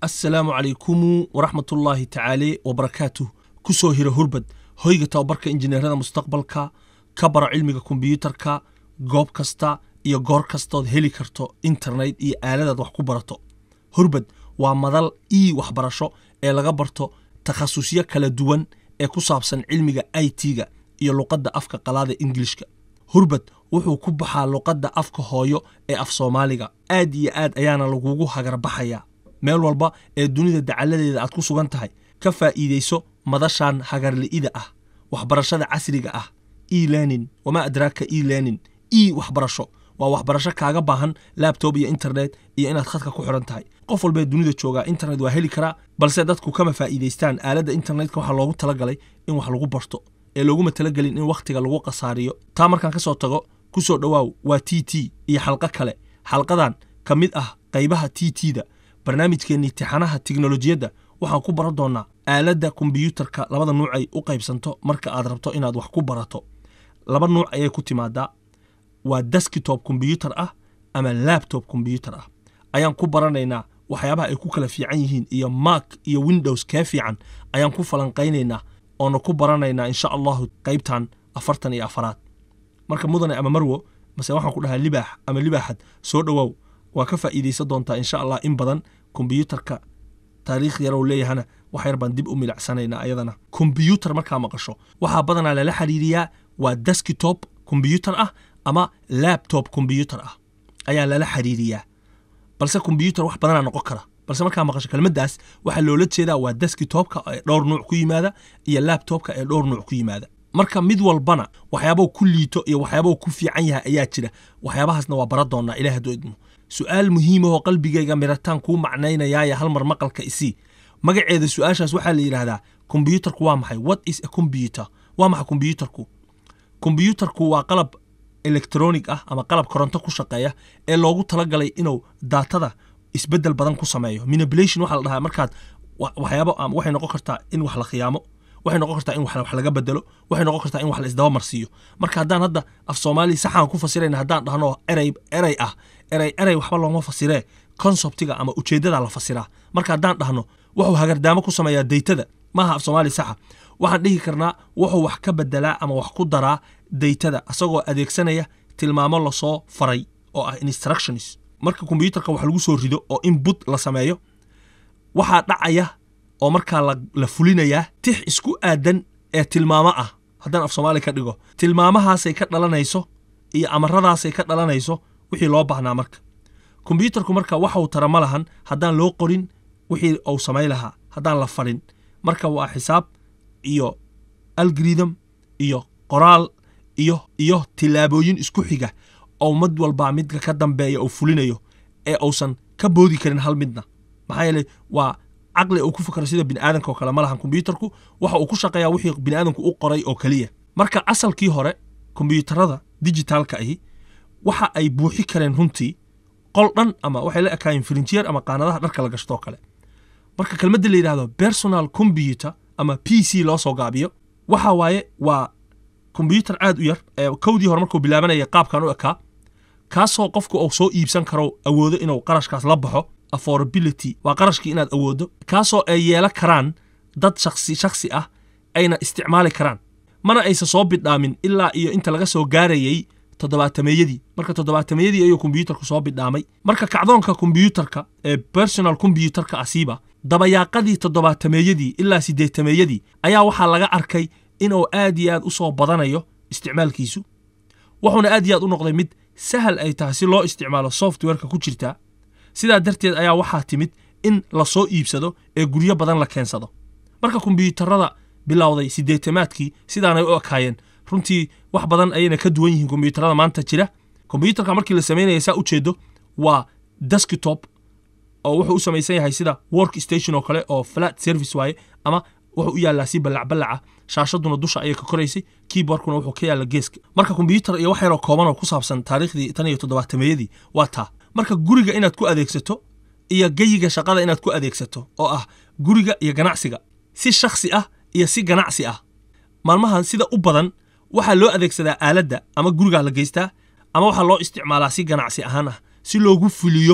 assalaamu calaykumu waraxmatullaahi tacaale wabarakaatuh ku soo hira hurbad hoyga tababarka injineerada mustaqbalka ka bara cilmiga kombiyuutarka goob kasta iyo goor kastood heli karto internet iyo aaladaad wax ku barato hurbad waa madal ii waxbarasho ee laga barto takhasusyo kala duwan ee ku saabsan cilmiga i t-ga iyo luqadda afka qalaada ingilishka hurbad wuxuu ku baxaa luqadda afka hooyo ee af soomaaliga aad iyo aad ayaana lagugu hagarbaxayaa meel walba ee dunida dacaladeeda aad ku sugan tahay ka faa'iidayso madashan hagarli'ida ah waxbarashada casriga ah e learning wamaa adraaka e learning e waxbarasho waa waxbarasho kaaga baahan labtob iyo internet iyo inaad khadka ku xiran tahay qof walbee dunida joogaa internet waa heli karaa balse dadku kama faa'iidaystaan aaladda internetka waxaa loogu talagalay in wax lagu barto ee looguma talagelin in wakhtiga lagu khasaariyo taa markaan ka soo tago ku soo dhowaaw waa t t iyo xalqo kale xalqadan ka mid ah qaybaha t t-da barnaamijkeennii tixanaha tiknolojiyadda waxaan ku baran doonnaa aaladda kombiyuutarka labada nuuc ay u qaybsanto marka aad rabto inaad wax ku barato laba nuuc ayay ku timaadaa waa deskitob kombiyuutar ah ama labtob kombiyuutar ah ayaan ku baranaynaa waxyaabaha ay ku kala fiican yihiin iyo mak iyo windows kee fiican ayaan ku falanqaynaynaa oona ku baranaynaa insha allahu qaybtan afartan iyo afaraad marka mudane ama marwo mase waxaan ku dhahaa libaax ama libaaxad soo dhowaaw waa ka faa'iidaysan doontaa insha allah in badan kombiyuutarka taariikh yarow leeyahana wax yar baan dib u milicsanaynaa ayadana kombiyuutar markaa maqasho waxaa badanaa lala xiriiriyaa waa deskitob kombiyuutar ah ama labtob kombiyuutar ah ayaa lala xiriiriyaa balse kombiyuutar wax badanaa noqon kara balse markaa maqasho kelmaddaas waxaa loola jeedaa waa deskitobka ee dhowr nuuc ku yimaada iyo labtobka ee dhowr nuuc ku yimaada marka mid walbana waxyaabau ku liito iyo waxyaabau ku fiican yahay ayaa jira waxyaabahaasna waa bara doonnaa ilaah hadduu idmo su'aal muhiimahoo qalbigayga mirataan kuu macnaynayaaye hal mar maqalka isii magaceeda su-aashaas waxaa la yidhaahdaa kombiyuutarku waa maxay what is a combyuter waa maxay kombiyuutarku kombiyuutarku waa qalab electronic ah ama qalab koronto ku shaqeeya ee loogu talagalay inuu daatada isbeddel badan ku sameeyo manipulation waxaa la dhahaa markaad waxyaabo waxay noqon kartaa in wax la khiyaamo waxay noqon kartaa in wax laga bedelo waxay noqon kartaa in wax la isdaba marsiiyo marka haddaan hadda af soomaaliya saxaan ku fasirayna haddaan dhahno erey erey ah erey erey waxba looma fasiree konseptiga ama ujeeddada la fasiraa marka haddaan dhahno wuxuu hagardaamo ku sameeyaa daytada maaha af soomaaliya saxa waxaan dhihi karnaa wuxuu wax ka bedelaa ama wax ku daraa daytada asagoo adeegsanaya tilmaamo lasoo faray oo ah instructions marka kombiyuutarka wax lagu soo rido oo input la sameeyo waxaa dhacaya oo markaa la fulinayaa tix isku aadan ee tilmaamo ah haddaan af soomaaliya ka dhigo tilmaamahaasay ka dhalanayso iyo amaradaasay ka dhalanayso wixii loo baahnaa marka kombiyuutarku marka waxau tara ma lahan haddaan loo qorin wixii uu samay lahaa haddaan la farin marka waa xisaab iyo algorithm iyo qoraal iyo iyo tillaabooyin isku xiga oo mid walbaa midka ka dambeeya uu fulinayo ee uusan ka boodi karin hal midna maxaa yeeley waa caqli uu ku fikro sida biniaadanka oo kale ma lahan kombiyuutarku waxa uu ku shaqeeyaa wixii biniaadanku u qoray oo keliya marka asalkii hore kombiyuutarada dijitaalka ahi waxa ay buuxi kareen runtii qol dhan ama waxay la ekaayeen firinjeer ama qaanadaha dharka la gashtoo kale marka kelmadda la yidhahdo personal combyuter ama p c loo soo gaabiyo waxa waaye waa kombiyuutar aad u yar ee kowdii hore markuu bilaabanaya qaabkan u ekaa kaasoo qofku uu soo iibsan karo awoodo inuu qarashkaas la baxo affordability waa qarashkii inaad awooddo kaasoo ay yeelan karaan dad shaksi shaksi ah ayna isticmaali karaan mana aysa soo bidhaamin ilaa iyo inta laga soo gaarayay toddobaatameeyadii marka toddobaatameeyadii ayuu kombiyuutarku soo bidhaamay marka kacdoonka kombiyuutarka ee personal kombiyuutarka asiiba dabayaaqadii toddobaatameeyadii ilaa siddeetameeyadii ayaa waxaa laga arkay inuu aad iyo aad u soo badanayo isticmaalkiisu wuxuuna aad iyo aad u noqday mid sahal ay tahay si loo isticmaalo softwareka ku jirtaa sidaa darteed ayaa waxaa timid in la soo iibsado ee guryo badan la keensado marka kombiyuutarada bilowday siddeetamaadkii sidaanay u ekaayeen runtii wax badan ayayna ka duwan yihiin kombiyuutarada maanta jira kombiyuutarka markii la samaynaya saa ujeedo waa deskitob oo wuxuu u samaysan yahay sida work station oo kale oo flat service waaye ama wuxuu u yaallaa si ballacballaca shaashaduna dusha ayay ka koraysay keyboardkuna wuxuu ka yaalla geeska marka kombiyuutar iyo wax yaroo kooban oo ku saabsan taariikhdii tan iyo toddobaatameeyadii waa taa marka guriga inaad ku adeegsato iyo geyiga shaqada inaad ku adeegsato oo ah guriga iyo ganacsiga si shakhsi ah iyo si ganacsi ah maalmahan sida u badan waxaa loo adeegsadaa aaladda ama gurigaa la geystaa ama waxaa loo isticmaalaa si ganacsi ahaan ah si loogu fuliyo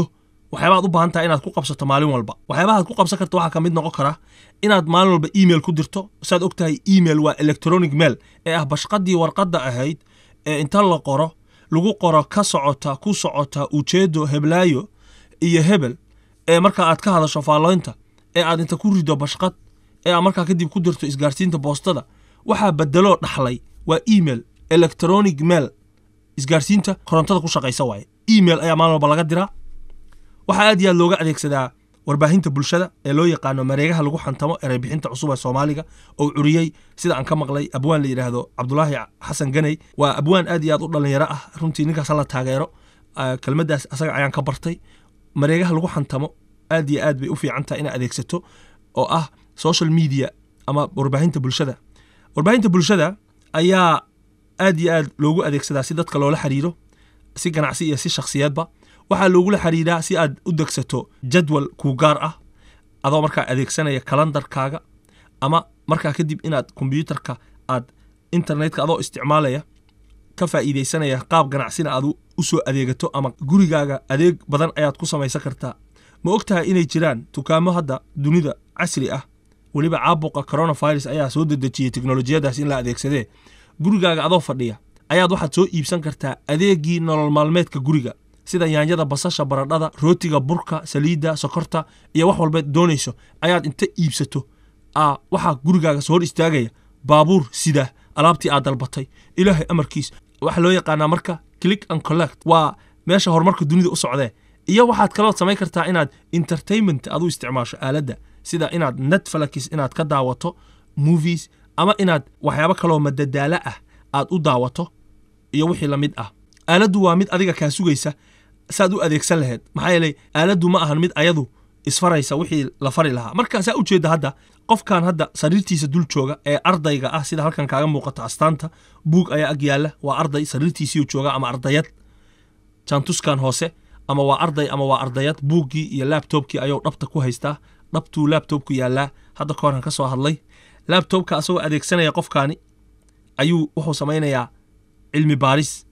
waxyaabaad u baahan tahay inaad ku qabsato maalin walba waxyaabahaad ku qabsan karta waxaa ka mid noqon kara inaad maalin walba email ku dirto saad og tahay email waa electronic mail ee ah bashqadii warqadda ahayd ee inta la qoro lagu qoro ka socota ku socota ujeedo heblaayo iyo hebel ee marka aad ka hadasho faalloynta ee aad inta ku rido bashqad ee aad markaa kadib ku dirto isgaarsiinta boostada waxaa bedeloo dhaxlay waa email electronic mail isgaarsiinta korontada ku shaqaysa waaye email ayaa maalin walba laga diraa waxaa aad iyo aad looga adeegsadaa warbaahinta bulshada ee loo yaqaano mareegaha lagu xantamo ereybixinta cusub ee soomaaliga oo curiyey sida aan ka maqlay abwaan la yidhaahdo cabdulaahi xasan ganey waa abwaan aad iyo aad u dhallinyaro ah runtii ninkaas hala taageero kelmaddaas asaga ayaan ka bartay mareegaha lagu xantamo aad iyo aad bay u fiican tahay inaad adeegsato oo ah social media ama warbaahinta bulshada warbaahinta bulshada ayaa aad iyo aad loogu adeegsadaa si dadka loola xiriiro si ganacsi iyo si shakhsiyaedba waxaa loogula xiriiraa si aad u degsato jadwal kuu gaar ah adoo markaa adeegsanaya kalandarkaaga ama markaa kadib inaad kombyuutarka aad internetka adoo isticmaalaya ka faa'iidaysanaya qaab ganacsina aad u soo adeegato ama gurigaaga adeeg badan ayaad ku samaysan kartaa ma og tahay inay jiraan dukaamo hadda dunida casri ah weliba caabuqa coronavirus ayaa soo dedejiyey teknolojiyadaas in la adeegsadee gurigaaga adoo fadhiya ayaad waxaad soo iibsan kartaa adeegii nolol maalmeedka guriga sida yaanyada basasha baradhada rootiga burka saliidda sokorta iyo wax walba doonayso ayaad inta iibsato waxaa gurigaaga soo hor istaagaya baabuur sida alaabtii aad dalbatay ilaahay amarkiis waxaa loo yaqaanaa marka click and collect waa meesha horumarka dunida u socdee iyo waxaad kalood samayn kartaa inaad entertainment aad u isticmaasho aaladda sida inaad netflix inaad ka daawato movies ama inaad waxyaabo kaloo madadaalo ah aad u daawato iyo wixii la mid ah aaladdu waa mid adiga kaa sugaysa saad u adeegsan lahayd maxaa yeelay aaladdu ma ahan mid ayadu isfaraysa wixii la fari lahaa marka saa ujeedda hadda qofkan hadda sariirtiisa dul jooga ee ardayga ah sida halkan kaaga muuqata astaanta buug ayaa ag yaalla waa arday sariirtiisiiu jooga ama ardayad jaantuskan hoose ama waa arday ama waa ardayad buuggii iyo laabtobkii ayuu dhabta ku haystaa dhabtuu laabtobku yaallaa hadda ka horan ka soo hadlay laabtobka asagoo adeegsanaya qofkaani ayuu wuxuu samaynayaa cilmi baaris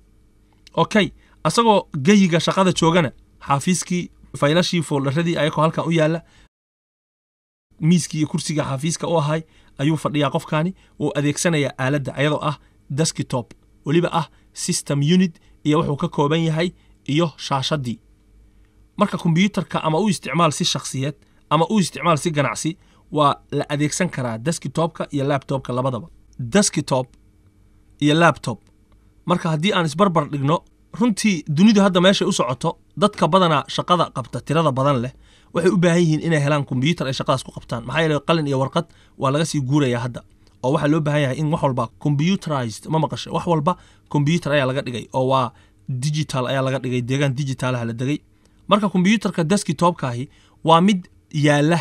okay asagoo geyiga shaqada joogana xaafiiskii faylashii fooldaradii ayakoo halkan u yaalla miiskii iyo kursiga xaafiiska u ahay ayuu fadhiyaa qofkaani uu adeegsanayaa aaladda ayadoo ah deskitop weliba ah system unit iyo wuxuu ka kooban yahay iyo shaashadii marka kombyuutarka ama u isticmaal si shakhsiyeed ama u isticmaal si ganacsi waa la adeegsan karaa deskitopka iyo labtobka labadaba deskitop iyo labtob marka haddii aan isbarbar dhigno runtii dunidu hadda meeshay u socoto dadka badanaa shaqada qabta tirada badan leh waxay u baahan yihiin inay helaan kombyuutar ay shaqadaas ku qabtaan maxaa yeele qalin iyo warqad waa laga sii guuraya hadda oo waxaa loo baahan yahay in wax walba combyuterized ma maqashay wax walba kombyuutar ayaa laga dhigay oo waa digital ayaa laga dhigay deegaan digitalaha la degay marka kombyuutarka deskitopkaahi waa mid yaalla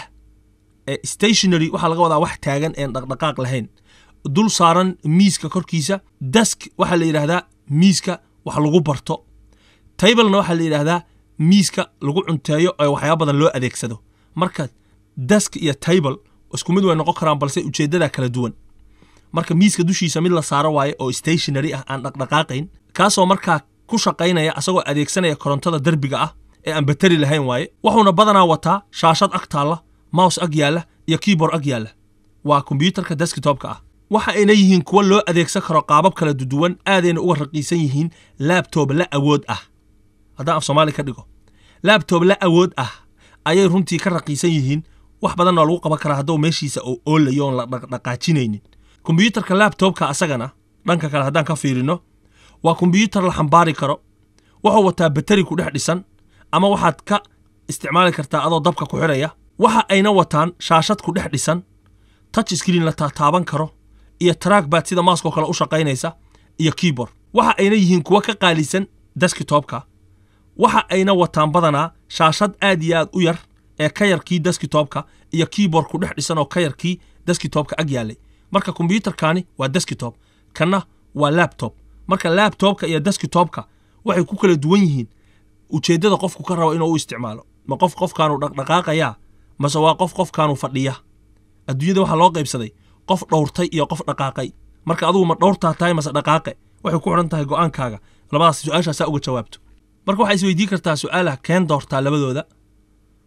ee stationary waxaa laga wadaa wax taagan een dhaqdhaqaaq lahayn dul saaran miiska korkiisa desk waxaa la yidhaahdaa miiska wax lagu barto tablena waxaa la yidhaahdaa miiska lagu cunteeyo ee waxyaaba badan loo adeegsado marka desk iyo table isku mid way noqon karaan balse ujeeddada kala duwan marka miiska dushiisa mid la saaro waaye oo stationary ah aan dhaqdhaqaaqayn kaasoo markaa ku shaqaynaya asagoo adeegsanaya korontada derbiga ah ee aan bateri lahayn waaye wuxuuna badanaa wataa shaashad ag taalla mouse ag yaalla iyo keyboard ag yaalla waa kombyuutarka deskitopka ah waxa ayna yihiin kuwa loo adeegsan karo qaabab kala duwan aadayna uga raqiisan yihiin laabtob la awood ah haddaan af soomaali ka dhigo laabtob la awood ah ayay runtii ka raqiisan yihiin wax badanna lagu qaban karaa hadduu meeshiisa oo oolayo oon la dhaqdhaqaajinaynin kombyuutarka laabtobka asagana dhanka kale haddaan ka fiirino waa kombyuutar la xambaari karo wuxuu wataa bateri ku dhex dhisan ama waxaad ka isticmaali kartaa adoo dabka ku xidhaya waxa ayna wataan shaashad ku dhex dhisan touch screen la taataaban karo iyo trackbad sida maaskoo kale u shaqaynaysa iyo keyboard waxa ayna yihiin kuwa ka qaalisan deskitopka waxa ayna wataan badanaa shaashad aad iyo aad u yar ee ka yarkii deskitopka iyo keyboard ku dhex dhisan oo ka yarkii deskitopka ag yaallay marka kombyuutarkani waa deskitop kanna waa labtob marka labtobka iyo deskitopka waxay ku kala duwan yihiin ujeeddada qofku ka rabo inuu u isticmaalo ma qof qofkaanu dhaqdhaqaaqayaa mase waa qof qofkaanu fadhiya adduunyada waxaa loo qaybsaday qof dhowrtay iyo qof dhaqaaqay marka adugu ma dhowrtaa tahay mase dhaqaaqe waxay ku xidhan tahay go'aankaaga labadaas su-aashaasaa uga jawaabto marka waxaa isweydiin kartaa su-aalah keen doortaa labadooda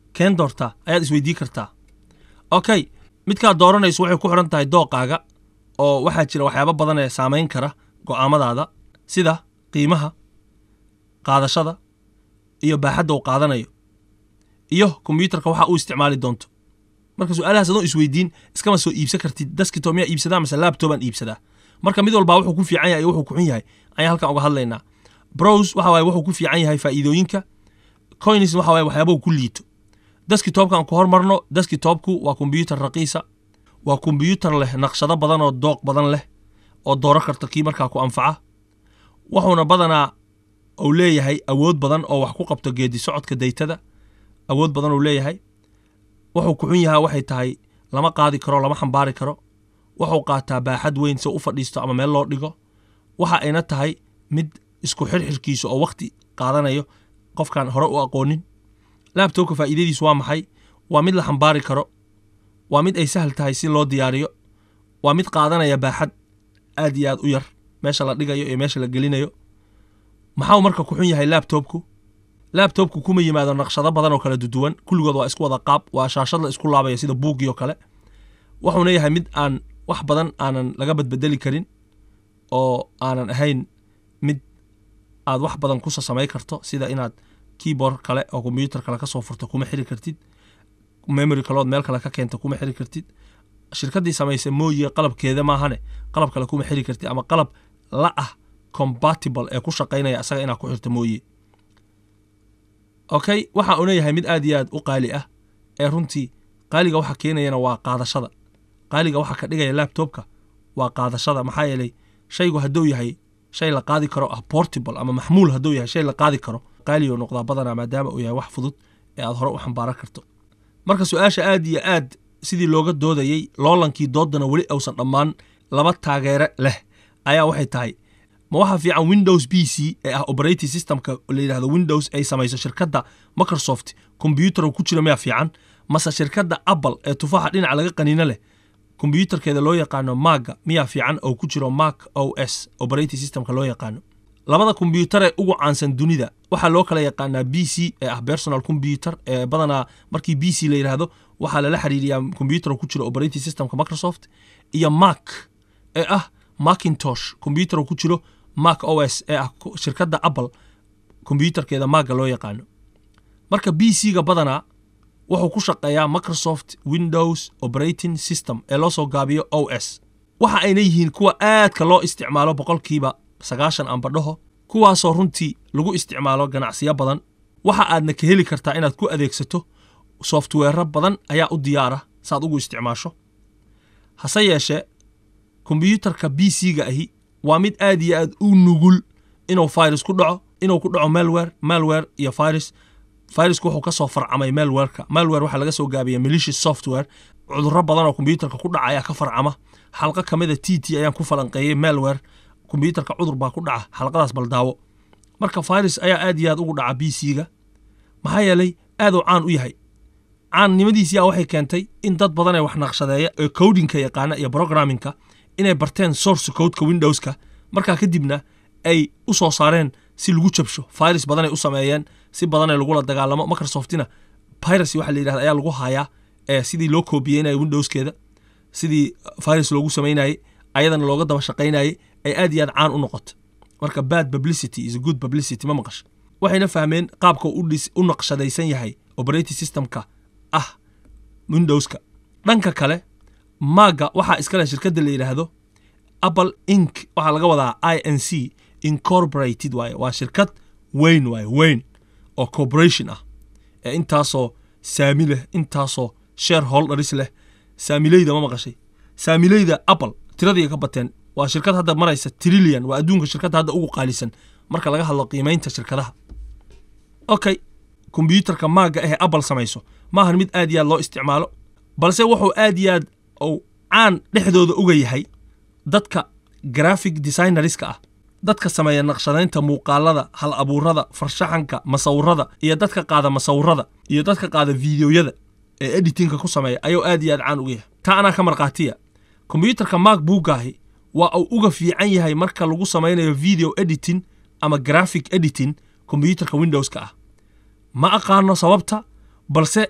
keen doortaa ayaad isweydii kartaa okay midkaad dooranayso waxay ku xidhan tahay dooqaaga oo waxaa jira waxyaabo badan ee saamayn kara go'aamadaada sida qiimaha qaadashada iyo baaxadda uu qaadanayo iyo kombiyuutarka waxa uu isticmaali doonto marka su-aalahaas adoo isweydiin iskama soo iibsan kartid deskito miyaa iibsadaa mase labtobaan iibsadaa marka mid walbaa wuxuu ku fiican yahay iyo wuxuu ku xun yahay ayaan halkan uga hadlaynaa browse waxa waaye wuxuu ku fiican yahay faa'iidooyinka coins waxa waaye waxyaabahu ku liito deskitopkan ku hormarno deskitopku waa kombiyuutar raqiisa waa kombiyuutar leh naqshado badan oo dooq badan leh oo dooro karta kii markaa ku anfaca wuxuuna badanaa uu leeyahay awood badan oo wax ku qabto geedi socodka daytada awood badan uu leeyahay wuxuu ku xun yahaa waxay tahay lama qaadi karo lama xambaari karo wuxuu qaataa baaxad weyn si u fadhiisto ama meel loo dhigo waxa ayna tahay mid isku xirxirkiisa oo wakhti qaadanayo qofkaan hore u aqoonin laabtobka faa'iidadiisu waa maxay waa mid la xambaari karo waa mid ay sahal tahay si loo diyaariyo waa mid qaadanaya baaxad aad iyo aad u yar meesha la dhigayo iyo meesha la gelinayo maxau marka ku xun yahay laabtobku laabtobku kuma yimaado naqshado badan oo kala duduwan kulligood waa isku wada qaab waa shaashad la isku laabaya sida buuggii oo kale wuxuuna yahay mid aan wax badan aanan laga badbedeli karin oo aanan ahayn mid aad wax badan kusa samay karto sida inaad keyboard kale oo kombiyuutar kale ka soo furto kuma xiri kartid memory kalood meel kale ka keenta kuma xiri kartid shirkaddii samaysa mooye qalabkeeda maahane qalab kale kuma xiri kartid ama qalab la ah compatible ee ku shaqaynaya asaga inaad ku xirto mooye okay waxa uuna yahay mid aad iyo aad u qaali ah ee runtii qaaliga waxa keenayana waa qaadashada qaaliga waxa ka dhigaya labtobka waa qaadashada maxaa yeelay shaygu hadduu yahay shay la qaadi karo ah portable ama maxmuul hadduu yahay shay la qaadi karo qaaliyo noqdaa badanaa maadaama uu yahay wax fudud ee aad hore u xambaaran karto marka su-aasha aad iyo aad sidii looga doodayey loolankii doodana weli uusan dhammaan laba taageere leh ayaa waxay tahay ma waxaa fiican windows b c ee ah operating systemka la yidhahdo windows ay samayso shirkadda microsoft kombyuutar ku jira miyaa fiican mase shirkadda apple ee tufaaxa dhinaca laga qaniino leh kombyuutarkeeda loo yaqaano maaga miyaa fiican oo ku jiro mac o s operating systemka loo yaqaano labada kombyuutar ee ugu caansan dunida waxaa loo kala yaqaanaa b c ee ah personal combyuter ee badanaa markii b c la yidhaahdo waxaa lala xiriiriyaa kombyuutar ku jiro operating systemka microsoft iyo mac ee ah macintosh kombyuutar ku jiro mac o s ee ah shirkadda apple kombyuutarkeeda maaga loo yaqaano marka b c ga badanaa wuxuu ku shaqeeyaa microsoft windows operating system ee loo soo gaabiyo o s waxa ayna yihiin kuwa aadka loo isticmaalo boqolkiiba sagaashan ambadhaho kuwaasoo runtii lagu isticmaalo ganacsiyo badan waxa aadna ka heli kartaa inaad ku adeegsato softweero badan ayaa u diyaara saaad ugu isticmaasho hase yeeshee kombyuutarka b c ga ahi waa mid aad iyo aad u nugul inuu virus ku dhaco inuu ku dhaco malwer malwer iyo virus viruska wuxuu ka soo farcamay malwerka malwer waxaa laga soo gaabiya malicious software cudurro badan oo kombyuutarka ku dhaca ayaa ka farcama xalqo ka mida t t ayaan ku falanqeeyey malwer kombyuutarka cudur baa ku dhaca xalqadaas baldaawo marka virus ayaa aad iyo aad ugu dhaca b c ga maxaa yeelay aaduu caan u yahay caannimadiisiyaa waxay keentay in dad badan ee wax naqshadeeya ee codinka yaqaana iyo programmingka inay barteen source codeka windowska markaa kadibna ay u soo saareen si lagu jabsho virus badanay u sameeyeen si badanay lagula dagaalamo microsoftina piracy waxa la yidhahda ayaa lagu hayaa ee sidii loo koobiyeynaya windowskeeda sidii virus loogu samaynayey ayadana looga daba shaqaynayey ay aad iyo aad caan u noqoto marka bad publicity is a good publicity ma maqasho waxayna fahmeen qaabka u naqshadaysan yahay operating systemka ah windowska dhanka kale maaga waxaa iskale shirkadda la yidhaahdo apple inc waxaa laga wadaa i n c incorporated waaye waa shirkad weyn waaye weyn oo corporation ah ee intaasoo saami leh intaasoo shareholders leh saamileyda ma maqashay saamileyda apple tiradii ka bateen waa shirkad hadda maraysa trillion waa adduunka shirkadda hadda ugu qaalisan marka laga hadlo qiimaynta shirkadaha okay kombyuutarka maaga ahee apple samayso maahan mid aad iyo aad loo isticmaalo balse wuxuu aad iyo aad uu caan dhexdooda uga yahay dadka graphic designerska ah dadka sameeya naqshadaynta muuqaalada hal abuurada farshaxanka masawirada iyo dadka qaada masawirada iyo dadka qaada fideoyada ee editingka ku sameeya ayuu aad iyo aad caan uga yahay taa anaa ka markhaatiya kombyuutarka mac buugaahi waa uu uga fiican yahay marka lagu samaynayo video editing ama graphic editing kombyuutarka windowska ah ma aqaano sababta balse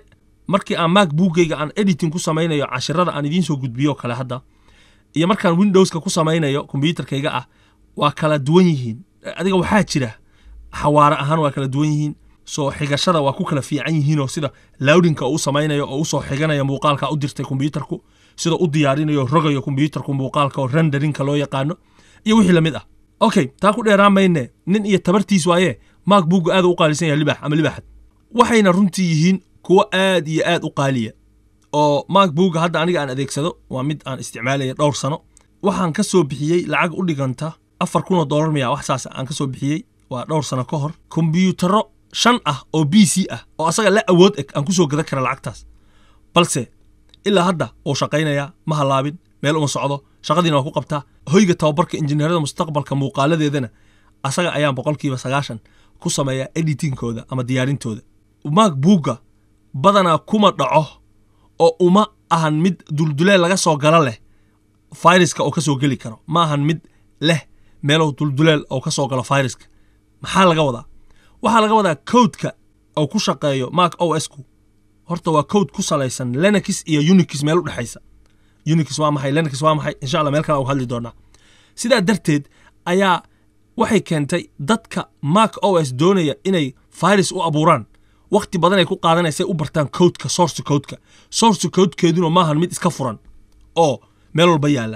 markii aan mac buugayga aan editing ku samaynayo cashirada aan idiin soo gudbiyo kale hadda iyo markaan windowska ku samaynayo kombyuutarkayga ah waa kala duwan yihiin adiga waxaa jira xawaare ahaan waa kala duwan yihiin soo xigashada waa ku kala fiican yihiinoo sida lowdinka uu samaynayo oo usoo xiganaya muuqaalka u dirtay kombyuutarku sida u diyaarinayo rogayo kombyuutarku muuqaalka oo renderinka loo yaqaano iyo wixii lamid ah okay taa ku dheeraan mayne nin iyo tabartiis waaye maak buugga aad u qaalisan yahay libax ama libaxad waxayna runtii yihiin kuwo aad iyo aad u qaaliya oo maak buugga hadda aniga aan adeegsado waa mid aan isticmaalaya dhowr sano waxaan ka soo bixiyey lacag u dhiganta afar kun oo dollar miya wax saas aan ka soo bixiyey waa dhowr sano ka hor kombyuutaro shan ah oo b c ah oo asaga la awood eg aan ku soo gadan kara lacagtaas balse ilaa hadda wuu shaqaynayaa ma hallaabin meel uma socdo shaqadiina waa ku qabtaa hoyga tababarka injineerada mustaqbalka muuqaaladeedana asaga ayaan boqolkiiba sagaashan ku sameeyaa editingkooda ama diyaarintooda maak buugga badanaa kuma dhaco oo uma ahan mid dulduleel laga soo galo leh fayraska oo ka soo geli karo ma ahan mid leh meelow dulduleel oo ka soo galo fayraska maxaa laga wadaa waxaa laga wadaa codeka oo ku shaqeeyo mac o s ku horta waa code ku salaysan lenix iyo unix meel u dhexaysa unix waa maxay lenix waa maxay insha allah meel kale u hadli doonaa sidaa darteed ayaa waxay keentay dadka mac o s doonaya inay virus u abuuraan wakhti badan ay ku qaadanaysay u bartaan codeka source codeka source codekeeduna maahan mid iska furan oo meel walba yaalla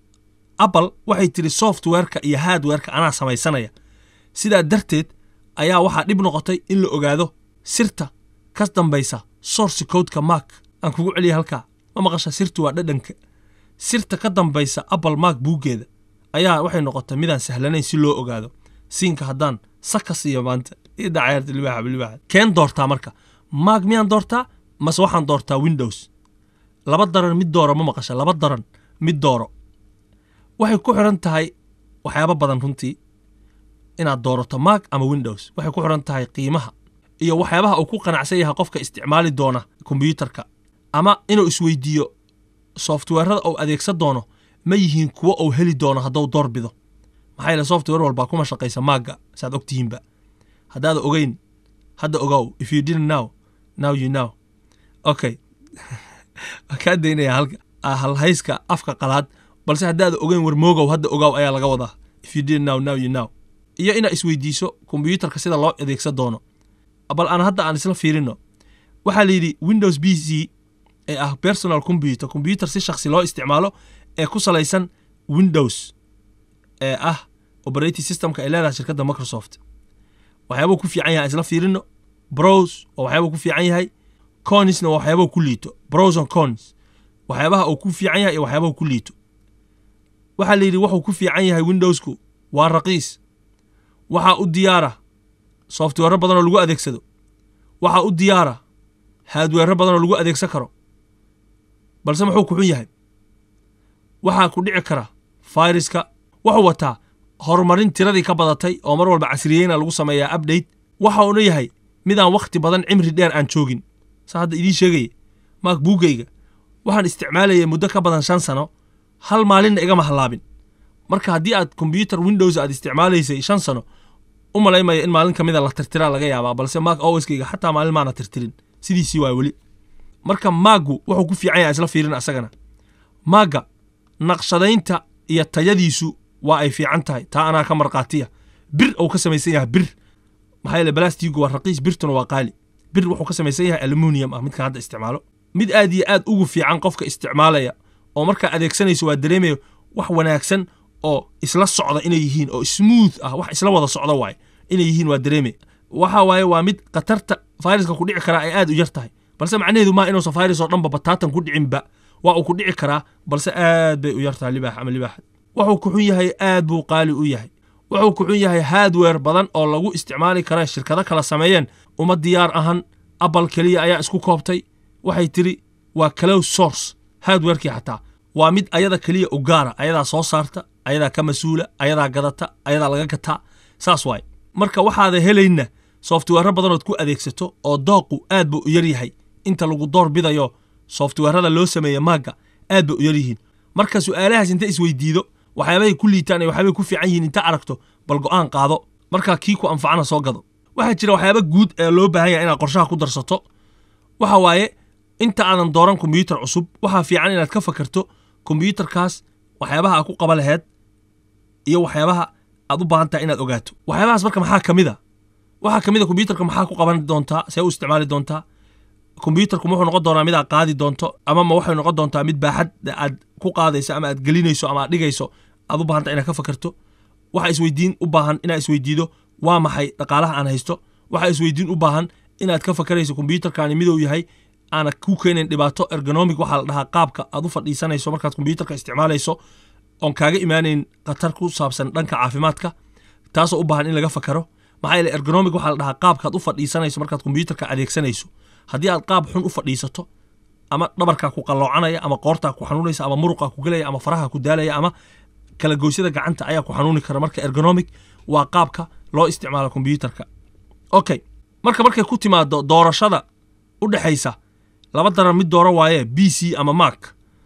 apple waxay tiri softwareka iyo hardwareka anaa samaysanaya sidaa darteed ayaa waxaa dhib noqotay in la ogaado sirta ka dambaysa source codeka mac aan kugu celiya halkaa ma maqasha sirtu waa dhadhanka sirta ka dambaysa apple mac buuggeeda ayaa waxay noqotay midaan sahlanayn si loo ogaado siinka haddaan saka siiyo maanta idacayarta libaaxa bilibaaxa keen doortaa marka mac miyaan doortaa mase waxaan doortaa windows laba daran mid dooro ma maqasha laba daran mid dooro waxay ku xiran tahay waxyaabo badan runtii inaad doorato mac ama windows waxay ku xiran tahay qiimaha iyo waxyaabaha uu ku qanacsan yahay qofka isticmaali doona kombyuutarka ama inuu isweydiiyo softwarada uu adeegsan doono ma yihiin kuwo uu heli doono hadduu doorbido maxaa yeele software walbaa kuma shaqaysa maagga saad ogtihiinba haddaad ogeyn hadda ogow if you didn't know now you know okay waan kaa daynaya halka halhayska afka qalaad balse haddaad ogeyn warmoogow hadda ogow ayaa laga wadaa if you didn't know now you know iyo inaad isweydiiso kombyuutarka sida loo adeegsan doono bal aan hadda aan isla fiirino waxaa la yidhi windows b c ee ah personal computer combyutar si shakhsi loo isticmaalo ee ku salaysan windows ee ah operating systemka ay leedahay shirkadda microsoft waxyaabuu ku fiican yahay isla fiirino browse oo waxyaabuu ku fiican yahay conisna waa waxyaabuu ku liito browse on cons waxyaabaha uu ku fiican yahay iyo waxyaabahu ku liito waxaa la yidhi wuxuu ku fiican yahay windowsku waa raqiis waxaa u diyaara software badan oo lagu adeegsado waxaa u diyaara haadweero badan oo lagu adeegsan karo balse muxuu ku xun yahay waxaa ku dhici kara fayraska wuxuu wataa horumarin tiradii ka badatay oo mar walba casriyeyna lagu sameeyaa update waxa uuna yahay midaan wakhti badan cimri dheer aan joogin saa hadda idiin sheegaya maak buuggayga waxaan isticmaalayay muddo ka badan shan sano hal maalinna igama hallaabin marka haddii aad kombyuutar windows aad isticmaalaysay shan sano u malaymaya in maalin ka mida la tirtiraa laga yaabaa balse maak owiskayga xataa maalin maana tirtirin sidiisii waa weli marka maaggu wuxuu ku fiican yahay isla fiirin asagana maagga naqshadaynta iyo tayadiisu waa ay fiican tahay taa anaa ka markhaatiya bir uu ka samaysan yahay bir maxaa yeele balastigu waa raqiis birtuna waa qaali bir wuxuu ka samaysan yahay aluminium ah midkan hadda isticmaalo mid aad iyo aad ugu fiican qofka isticmaalaya oo markaa adeegsanayso waa dareemaya wax wanaagsan oo isla socda inay yihiin oo smooth ah wax isla wada socda waaye inay yihiin waa dareemaya waxa waaye waa mid khatarta fayraska ku dhici karaa ay aad u yar tahay balse macnaheedu maa inuusan fayrus oo dhanba bataatan ku dhicinba waa uu ku dhici karaa balse aad bay u yar tahay libaax ama libaaxad wuxuu ku xun yahay aad buu qaali u yahay wuxuu ku xun yahay hardware badan oo lagu isticmaali kara shirkado kala sameeyeen uma diyaar ahan apple keliya ayaa isku koobtay waxay tiri waa close source hardwarekii xataa waa mid ayada keliya u gaara ayadaa soo saarta ayadaa ka mas-uula ayadaa gadata ayadaa laga gataa saas waaye marka waxaada helayna software badanood ku adeegsato oo dooqu aad buu u yar yahay inta lagu door bidayo softwarada loo sameeya maagga aad bay u yar yihiin marka su'aalahaas inta isweydiido waxyaabahay ku liitaan iyo waxyaabay ku fiican yihiin inta aragto bal go'aan qaado markaa kii ku anfacana soo gado waxaa jira waxyaaba guud ee loo baahan yahay inaad qorshaha ku darsato waxa waaye inta aadan dooran kombyuutar cusub waxaa fiican inaad ka fakarto kombyuutarkaas waxyaabaha aad ku qaba laheed iyo waxyaabaha aad u baahan tahay inaad ogaato waxyaabahaas marka maxaa ka mid a waxaa ka mid a kombyuutarka maxaa ku qaban doontaa see u isticmaali doontaa kombyuutarku wuxuu noqon doonaa mid aad qaadi doonto ama ma waxay noqon doontaa mid baaxad aad ku qaadayso ama aad gelinayso ama aad dhigayso aad u baahanta inaad ka fakarto waxa isweydiin u baahan inaad isweydiido waa maxay dhaqaalaha aan haysto waxa isweydiin u baahan inaad ka fakarayso kombyuutarkaani miduu yahay aana ku keenayn dhibaato ergonomic waxaa la dhahaa qaabka aad u fadhiisanayso markaad kombyuutarka isticmaalayso oon kaaga imaanayn khatar ku saabsan dhanka caafimaadka taasoo u baahan in laga fakaro maxaa yeele ergonomic waxaa la dhahaa qaabkaad u fadhiisanayso markaad kombyuutarka adeegsanayso haddii aad qaab xun u fadhiisato ama dhabarkaa ku qalloocanaya ama qoortaa ku xanuunaysa ama muruqaa ku gelaya ama faraha ku daalaya ama kala goysyada gacanta ayaa ku xanuuni kara marka ergonomic waa qaabka loo isticmaalo kombyuutarka okay marka markay ku timaado doorashada u dhexaysa laba daran mid dooro waaye b c ama mak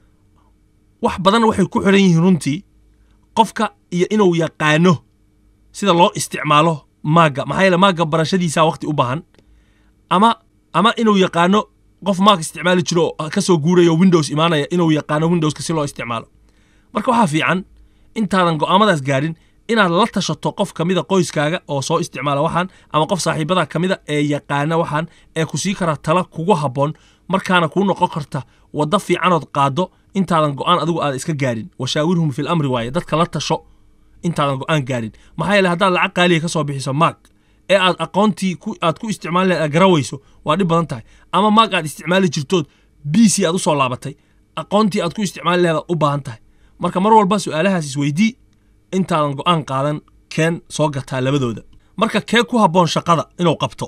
wax badan waxay ku xiran yihiin runtii qofka iyo inuu yaqaano sida loo isticmaalo maaga maxaa yeele maaga barashadiisa waqti u baahan ama ama inuu yaqaano qof maag isticmaali jiro oo kasoo guurayo windows imaanaya inuu yaqaano windowska si loo isticmaalo marka waxaa fiican intaadan go'aamadaas gaarin inaad la tashato qof ka mida qoyskaaga oo soo isticmaala waxaan ama qof saaxiibada ka mida ee yaqaana waxaan ee ku sii kara tala kugu habboon markaana kuu noqon karta waddo fiicanood qaado intaadan go'aan adigu aad iska gaarin washaawirhum fil amri waaye dadka la tasho intaadan go'aan gaarin maxaa yeele haddaad lacag qaaliya ka soo bixiso maag ee aad aqoontii aad ku isticmaali lahayd aad garawayso waa dhib badan tahay ama maag aad isticmaali jirtood b c aad u soo laabatay aqoontii aad ku isticmaali lahayd aad u baahan tahay marka mar walba su'aalahaas isweydii intaadan go'aan qaadan keen soo gataa labadooda marka kee ku habboon shaqada inuu qabto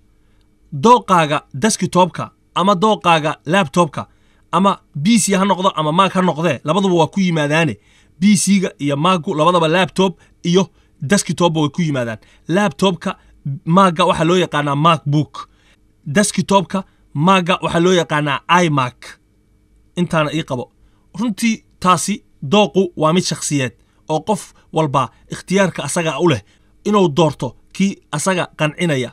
dooqaaga deskitopka ama dooqaaga labtobka ama b c ha noqdo ama maag ha noqdee labaduba waa ku yimaadaane b c-ga iyo maagu labadaba labtob iyo deskitopba way ku yimaadaan labtobka maaga waxaa loo yaqaanaa macbook deskitopka maaga waxaa loo yaqaanaa imak intaana ii qabo runtii taasi dooqu waa mid shakhsiyeed oo qof walba ikhtiyaarka asaga u leh inuu doorto kii asaga qancinaya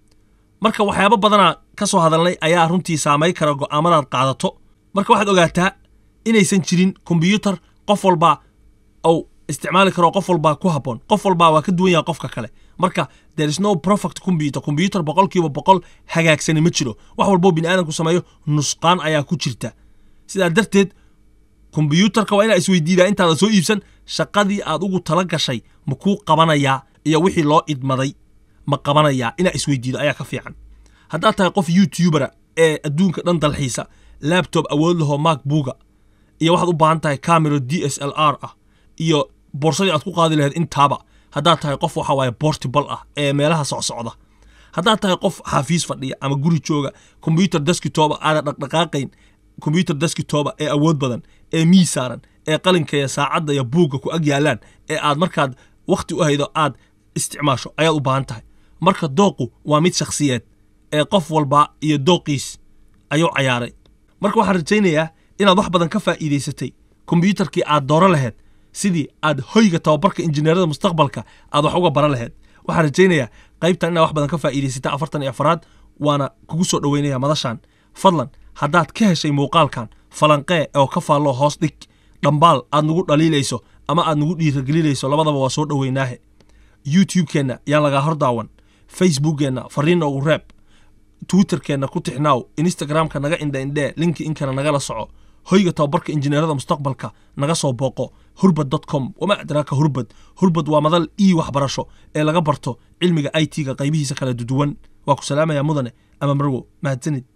marka waxyaabo badanaa ka soo hadalnay ayaa runtii saamay kara go'aamadaad qaadato marka waxaad ogaataa inaysan jirin kombyuutar qof walba ou isticmaali karo qof walbaa ku habboon qof walbaa waa ka duwan yaha qofka kale marka there is no perfect computer combyutar boqolkiiba boqol hagaagsani ma jiro wax walboo bini aadamku sameeyo nusqaan ayaa ku jirta sidaa darteed kombyuutarka waa inaa isweydiidaa intaada soo iibsan shaqadii aad ugu tala gashay ma kuu qabanayaa iyo wixii loo idmaday ma qabanayaa inaa isweydiido ayaa ka fiican haddaad tahay qof youtubera ee adduunka dhan dalxiisa labtob awood lahoo macbuga iyo waxaad u baahan tahay camero d s l r ah iyo boorsadii aad ku qaadi lahayd intaaba haddaad tahay qof waxa waaye bortibal ah ee meelaha socsocda haddaad tahay qof xaafiis fadhiya ama guri jooga kombyutar deskitoba aada dhaqdhaqaaqayn kombyutar deskitoba ee awood badan ee miis saaran ee qalinka iyo saacadda iyo buugga ku ag yaalaan ee aad markaad wakhti u haydo aad isticmaasho ayaad u baahan tahay marka dooqu waa mid shakhsiyeed ee qof walba iyo dooqiis ayuu cayaaray marka waxaan rajaynayaa inaad wax badan ka faa'iidaysatay kombyuutarkii aad dooro lahayd sidii aad hoyga tababarka injineerada mustaqbalka aad wax uga baran lahayd waxaan rajaynayaa qaybtan inaad wax badan ka faa'iidaysata afartan iyo afaraad waana kugu soo dhoweynaya madashan fadlan haddaad ka heshay muuqaalkan falanqee oo ka faalloo hoos dhig dhambaal aad nagu dhaliilayso ama aad nagu dhiiragelinayso labadaba waa soo dhoweynaahe youtube-keenna yaan lagaa hor daawan facebookkeenna fariinna ugu reeb twitterkeenna ku tixnaaw instagramka naga indha indhee linki inkana nagala soco hoyga tababarka injineerada mustaqbalka naga soo booqo hurbad com wama adraaka hurbad hurbad waa madal ii waxbarasho ee laga barto cilmiga i t-ga qaybihiisa kala duduwan waa ku salaamaya mudane ama marwo mahadsanid